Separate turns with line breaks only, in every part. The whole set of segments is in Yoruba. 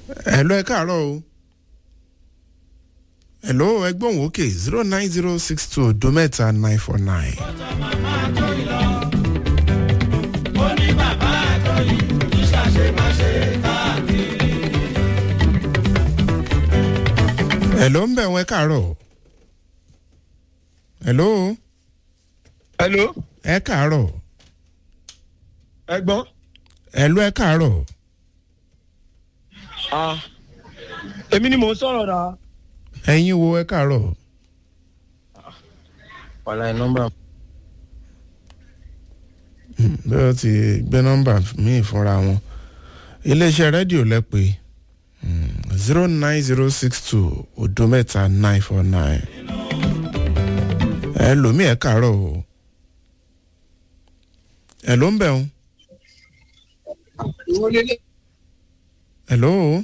hello ẹ káàárọ̀ o hello ẹgbọ́n òkè zero nine zero six two odo mẹ́ta nine four nine. hello ń bẹ̀ wọ́n ẹ káàárọ̀ hello
hello
ẹ káàárọ̀
ẹgbọ́n
hello ẹ káàárọ̀
ah èmi ni mò ń sọ̀rọ̀ náà.
ẹ̀yin wo ẹ káàárọ̀
wàhálà ẹ̀ nọ́mbà.
bí wọ́n ti gbé nọ́mbà míì fúnra wọn iléeṣẹ́ rédíò lẹ́pẹ́ zero nine zero six two odo mẹ́ta nine four nine ẹ lòmí ẹ káàárọ̀ o ẹ ló ń bẹ̀ ń ẹ ló o.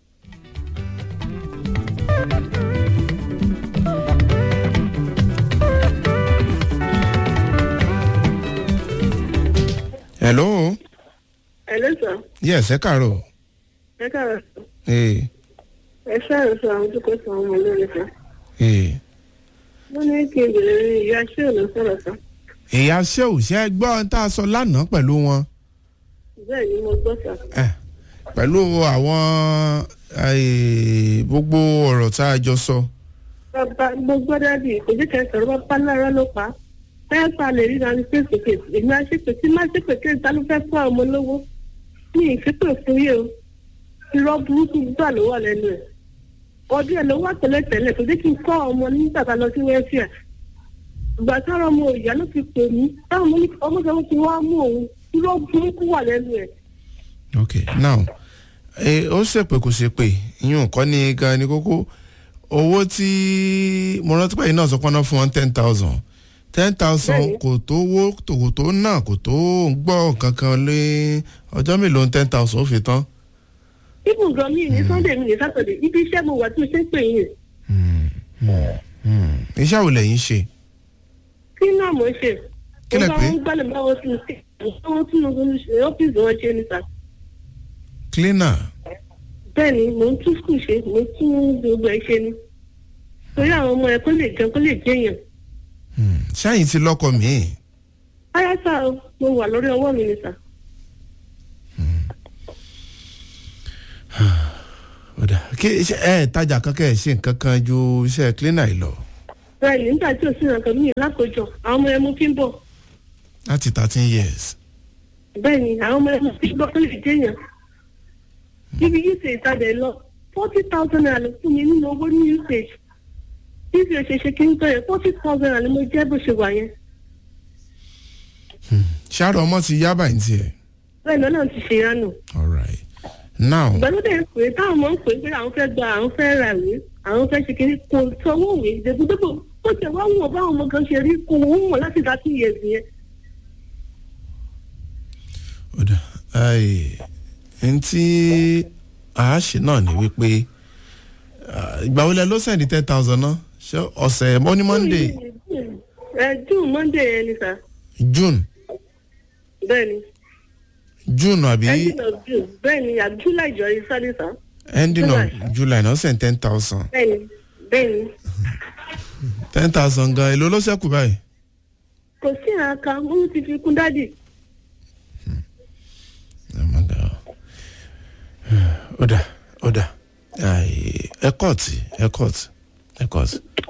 hello
Hello, sir.
yes ẹ káàárọ̀
Ẹ káàárọ̀ sọ.
ee
Ẹ ṣáàrọ̀ sọ àwọn tó kọ́ sọ àwọn ọmọ lórí sọ.
ee
Wọ́n ní kí n bèrè ní ìyá ṣé ò lọ sọ̀rọ̀ sọ.
ìyá ṣéwù ṣe é gbọ́ ohun tá a sọ lánàá pẹ̀lú wọn
Bẹ́ẹ̀ ni mo gbọ́ sọ.
Eh, pẹ̀lú àwọn eh, gbogbo ọ̀rọ̀ tá a jọ sọ
Bàbá mo gbọ́ dábì ìkòjú kẹsàn-án bá pa lára ló pa. Bẹ́ẹ̀ pa lè ríra ní face to face. Èmi á ṣépè tí má ṣépè kí n ta ló fẹ́ fún àwọn ọmọ lówó. Mi ì ṣépè fún yé o. Irọ́ burúkú gbà ló wà lẹ́nu ẹ̀. Ọdún ẹ̀ ló wà tẹ́lẹ̀tẹ́lẹ̀ kò dé kí n kọ́ ọmọ nígbà tá a lọ sí wẹ́fíà. Ìgbà táwọn ọmọ ìyá ló ti pè mí. Táwọn ọmọ ní ọmọ sọ ti wá mú òun. Irọ́ burúkú wà lẹ́nu ẹ̀.
ok now eh, ó ṣèpè kò ṣèpè ìyún kọ́ ni gan ni kókó owó tí mo rántí pé yìí náà sọ pé wọ́n fún wọn ten thousand ten thousand
Bẹ́ẹ̀ni.
kò tó wó kò tó náà kò tó gbọ́ kankan lé ọjọ́ mélòó ten thousand ó fi tán.
ibùn gan mi ní sunday mi ní saturday ibi iṣẹ́ mo wà tí mo ṣe ń pè yín
Hmm, iṣẹ́ wo lẹ́yìn ṣe
kí náà mo ṣe
Kí lẹ
mo bá
pé?
wọn gbálẹ̀ bá wọn tún ṣe àwọn tún un ṣe ọ́fíìsì wọn ṣe níta
cleaner
bẹ́ẹ̀ ni mò ń tún skul ṣe mò ń tún gbogbo ẹ̀ ṣe ni torí àwọn ọmọ ẹ̀ kó lè jẹun kó lè jẹyàn
Hmm, ṣáyìn ti lọ́kọ míì
ayáṣà mo wà lórí ọwọ́ mi níta
ọ̀dà kí iṣẹ́ ẹ̀ tajà kankan ẹ̀ ṣe nǹkan kan ju iṣẹ́ cleaner yìí lọ
bẹ́ẹ̀ ni nígbà tí ò sí nǹkan mi lákòjọ àwọn ọmọ ẹ̀ mo fi ń bọ̀
láti thirteen years.
bẹ́ẹ̀ ni àwọn ọmọ ẹ̀ mo fi ń bọ̀ kó lè jẹyàn ibi usage ìtajà ẹ̀ lọ forty thousand naira ló fún mi nínú owó ní usage bí o ṣe ṣe kí n tọ́ yẹn forty thousand naira ni mo jẹ́ bó ṣe wà yẹn
ṣáàrọ̀ ọmọ ti yá báyìí tiẹ̀.
bẹ́ẹ̀ lọ́nà ti ṣe yánu
alright now
ìgbàlódé ń pè é táwọn ọmọ ń pè é pé àwọn fẹ́ gba àwọn fẹ́ ra ìwé àwọn fẹ́ ṣe kiri kò sanwó ìwé ìdẹ́gbẹ́dẹ́gbẹ́ ó tẹ̀ wá wọ̀n báwọn ọmọ kan ṣe rí kò wọ́n wọ̀n láti dá sí ìyẹ̀sì yẹn.
ọ̀dà ẹ̀ẹ́n tí àáṣe náà ni wípé ah, ìgbà wo lẹ ló sẹ́ndí ten thousand náà ṣé ọ̀sẹ̀ mọ́ ní monday
ẹ june monday yẹn ni sà
june
bẹ́ẹ̀ ni
june àbí
ending of june bẹ́ẹ̀ ni àbí july jọ yìí sáré sà
ending of
July.
july náà send ten thousand
bẹ́ẹ̀ ni bẹ́ẹ̀ ni
ten thousand gan èlò ló ṣẹ́kù báyìí.
kò sí àká wọ́n ti fi kún dádì
Oh my God. ọ̀dà ọ̀dà ẹ kọ́ọ̀tì ẹ kọ́ọ̀tì ẹ kọ́ọ̀tì